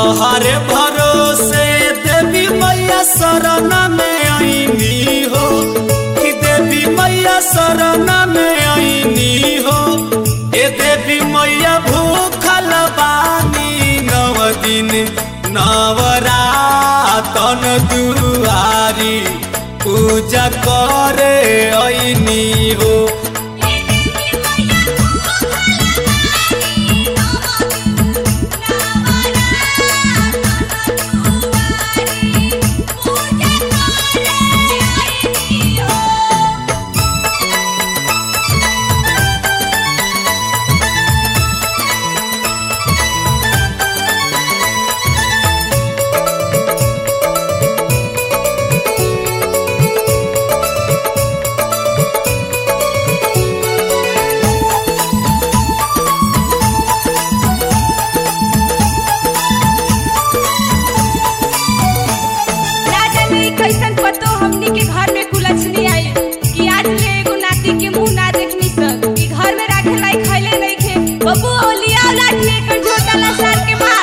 तोहरे भरोसे देवी मैया शरण में आईनी हो कि देवी मैया शरण में आईनी हो ए देवी मैया भूखल बानी नव दिन नवरातन दुआरी पूजा करे आईनी हो ना जाने कैसन पतो हमनी के घर में कुलछनी आई कि आज ले एगो नाती के मुंह ना देखनी सन कि घर में राखे लाई खैले नहीं खे बबू ओलिया लाठी एकर झोटा ला सार के मार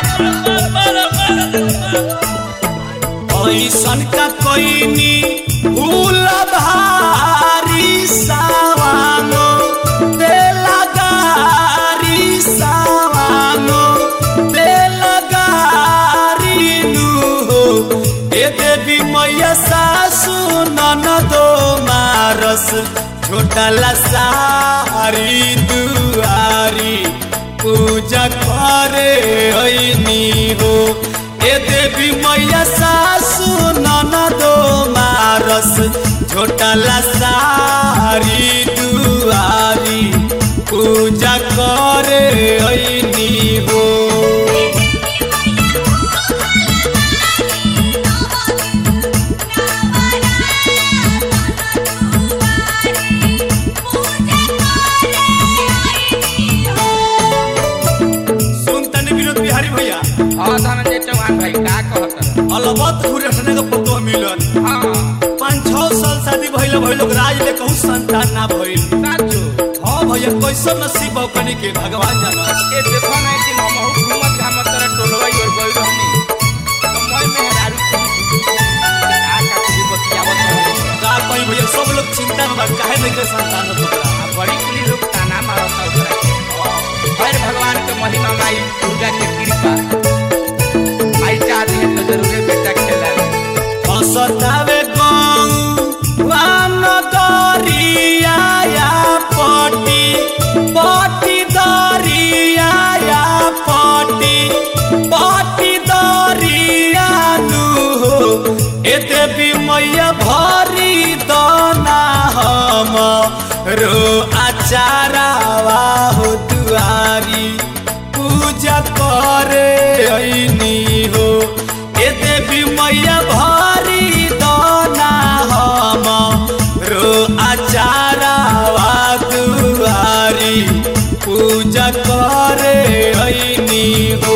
ऐसन का कोइनी भूल भारी सावानो दे लगारी सावानो दे लगारी नु हो ए देवी मैया सासु ननदो मारस छोटा ला सारी दुआरी पूजा करे ऐनी हो ए देवी मैया सासु ननदो मारस छोटला सारी दुआरी पूजा करे ऐनी हो सुन तनी विनोद बिहारी भैया हाँ धनंजय चौहान भाई का कहत अलबत घुरटने का पतो मिलन हाँ पाँच छः साल शादी भइल भइल लोग राज ले कहूँ संतान ना भइल साचो हाँ भैया कैसन नसीब बा कनी के भगवान जानस ए देखो ना कि हम बहुत घूमत घामत तरह टोलवाई और गई रहनी तो मैं मेहरारू की आ का कुछ बतियावत रहनी का कहीं भैया सब लोग चिंता में बा काहे नहीं के संतान हो तोरा आ बड़ी कुली लोग ताना मारत है हर भगवान के महिमा माई दुर्गा के कृपा आई चाहती है तो जरूर बेटा खेला हसतावे गौ वान दरिया या पटी पटी दरिया या पटी पटी दरिया नु हो ए देवी मैया भरी दना हम रो आचारावा हो दुआरी पूजा करे ऐनी हो ए देवी मैया भारी दाना हम रो आचारावा दुआरी पूजा करे ऐनी हो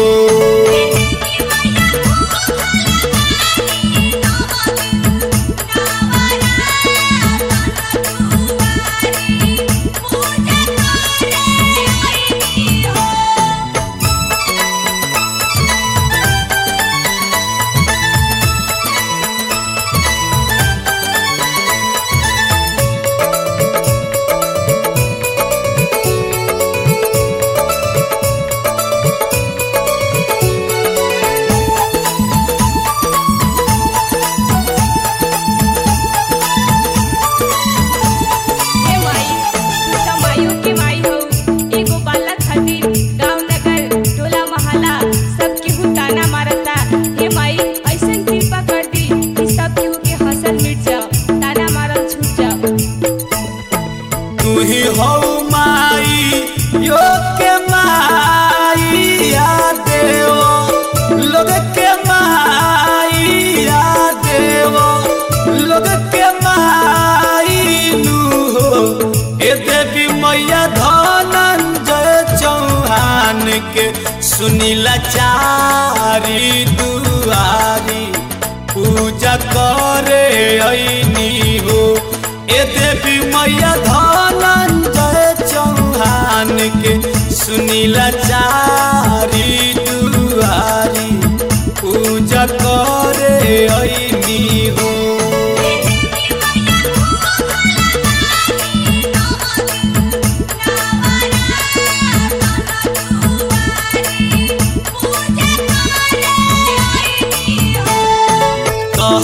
हे माई तू त माइयो के माई हो एगो बालक खातिर गांव नगर टोला मोहल्ला सब केहू ताना मारता हे माई ऐसन कृपा कर दी कि सब केहू के हंसल मिट जाओ ताना मारल छूट जाओ तू ही हो माई यो के माई या देवो लोग के माई या देवो लोग के माई नु हो ए देवी मैया धनंजय चौहान के सुनीला चारी दुआरी पूजा करे ऐनी हो ए देवी मैया धनंजय चौहान के सुनीला चारी दुआरी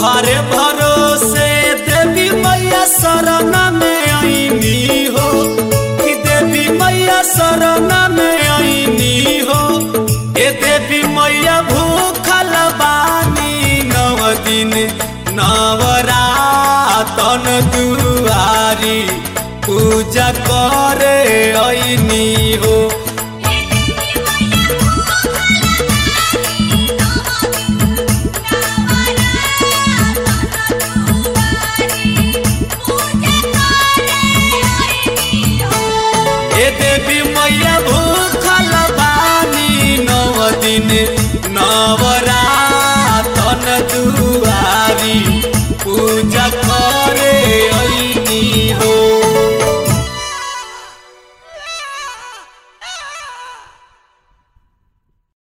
तोहरे भरोसे देवी मैया शरण में आईनी हो कि देवी मैया शरण में आईनी हो ए देवी मैया भूखल बानी नव दिन नवरातन दुआरी पूजा करे आईनी हो